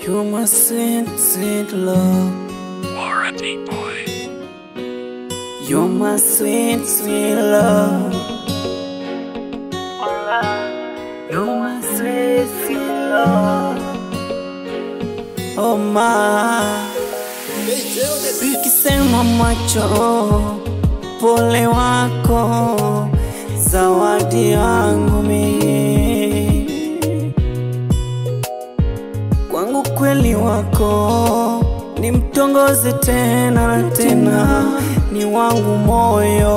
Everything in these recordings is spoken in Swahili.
You're my sweet, sweet love. Warranty boy. You're my sweet, sweet love. You're my sweet, sweet love. Oh my. Ukisema macho, pole wako, zawadi yangu mimi. Kwangu kweli wako, ni mtongoze tena na tena, ni wangu moyo.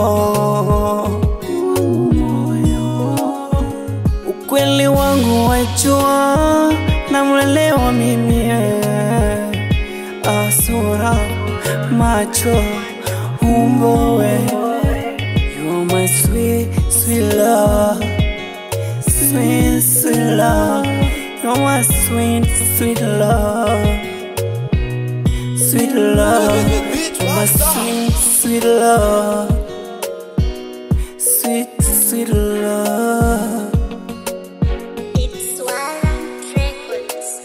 Ukweli wangu wajua, namwelewa mimi eh. Asura, macho, umbo we You are my sweet, sweet love Sweet, sweet love You are my sweet, sweet love Sweet love You are my sweet, sweet love Sweet, sweet love It's Warrant Records.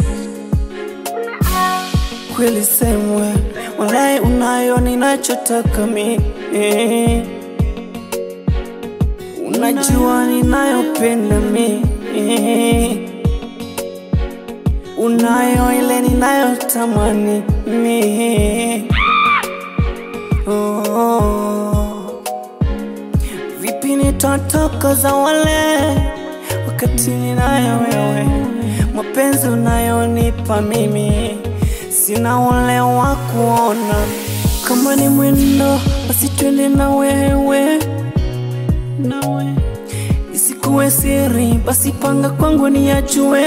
kweli semwe walai unayo ninachotaka mi unajua ninayopenda mi unayo ile ninayotamani mi oh. vipi nitatoka za wale wakati ninayo wewe mapenzi unayonipa mimi sina ule wa kuona kama ni mwendo basi twende na wewe nawe isikuwe siri basi panga kwangu niyajue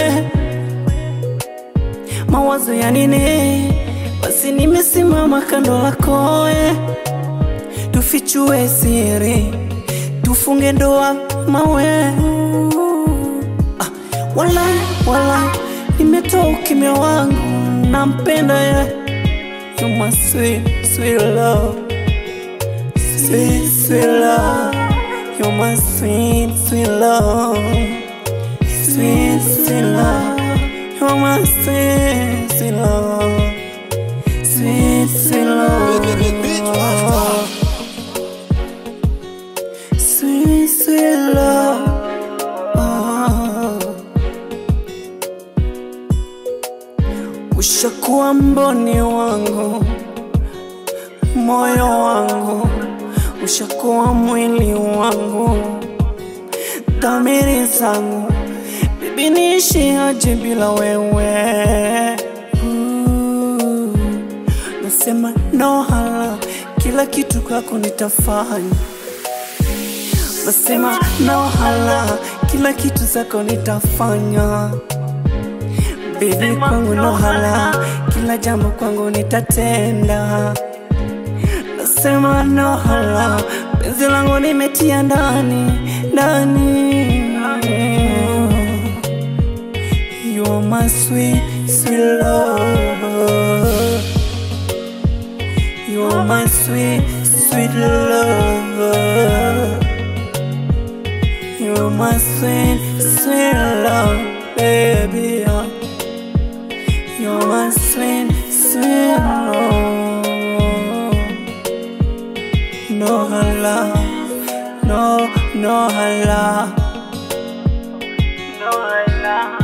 mawazo ya nini basi nimesimama kando lako eh. tufichue siri tufunge ndoa mawe ah, wala wala nimetoa ukimya wangu nampenda ye You my sweet, sweet love Sweet, sweet love You're my sweet, sweet love Sweet, sweet love You're my sweet, sweet love Sweet, sweet love Sweet, sweet love oh. Ushakuwa mboni wangu, moyo wangu, ushakuwa mwili wangu, dhamiri zangu, bibi niishi aje bila wewe? Ooh, Nasema no hala, kila kitu kwako nitafanya. Nasema no hala, kila kitu zako nitafanya. Baby kwangu no hala, kila jambo kwangu nitatenda. Nasema no hala, penzi langu nimetia ndani ndani. You are my sweet, sweet love. You are my sweet, sweet love. You are my sweet, sweet love, baby. You're my sweet, sweet love. No hala, no, no hala, no hala.